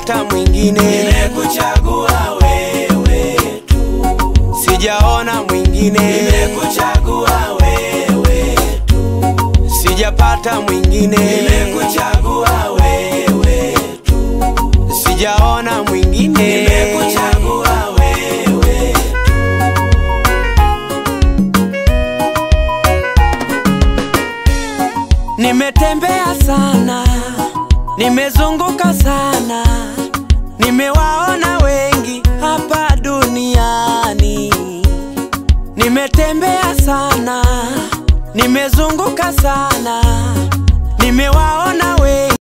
sijapata mwingine, nimekuchagua wewe tu, sijaona mwingine, nimekuchagua wewe tu, sijapata mwingine, nimekuchagua wewe tu, sijaona mwingine, nimekuchagua wewe tu. Nimetembea sana, nimezunguka sana, nimewaona wengi hapa duniani. Nimetembea sana, nimezunguka sana, nimewaona wengi